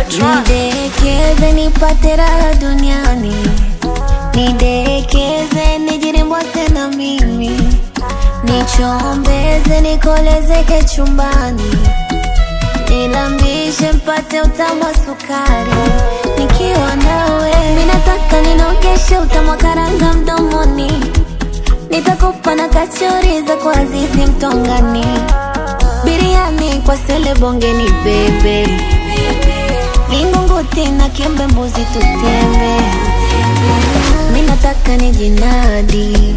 Nidekeze nipate raha duniani, nidekeze nijirimbwase na mimi, nichombeze nikolezeke chumbani, nilambishe mpate utamu wa sukari, nikiwa nawe minataka ninogeshe utamu wa karanga mdomoni, nitakupa na kachori za kwa Azizi Mtongani, biriani kwa sele bongeni bebe Vingunguti na kiembe mbuzi tutembe, minataka ni jinadi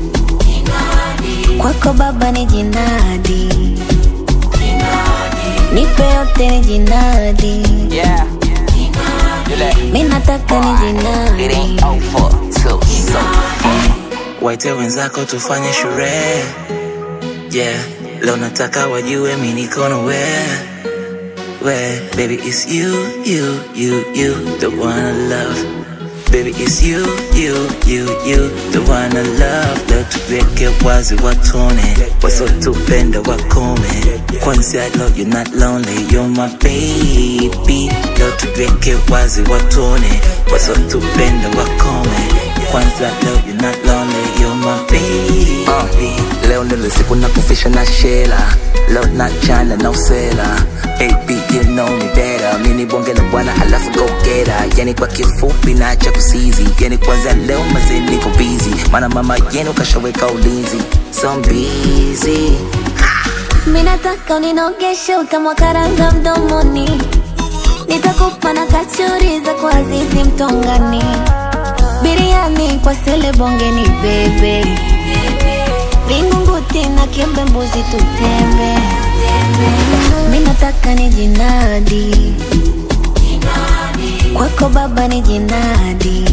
kwako baba ni jinadi, nipe yote ni jinadi, Yeah. You let minataka ni it jinadi. ain't over till so Waite wenzako tufanye sherehe yeah. Leo nataka wajue mi niko na we we baby it's you you you you the one I love baby it's you you you you the one I love leo tuweke wazi watone wasotupenda wakome kwanza leo you're not lonely you're my baby leo tuweke wazi watone wasotupenda wakome kwanza leo you're not lonely you're my baby Uh, leo ndilo siku na kufisha na shela leo na chana na usela AB you know me better mini bonge la bwana alafu go get her yani kwa kifupi na cha kusizi yani kwanza leo mazee niko busy maana mama yenu kashaweka ulinzi so I'm busy Minataka uninogeshe utamu wa karanga mdomoni, nitakupa na kachori za kwa Azizi Mtongani, biriani kwa sele bongeni bebe, vingunguti na kiembe mbuzi tutembe, minataka ni jinadi kwako baba ni jinadi,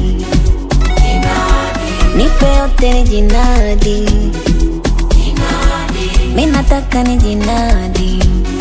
nipe yote ni jinadi minataka ni jinadi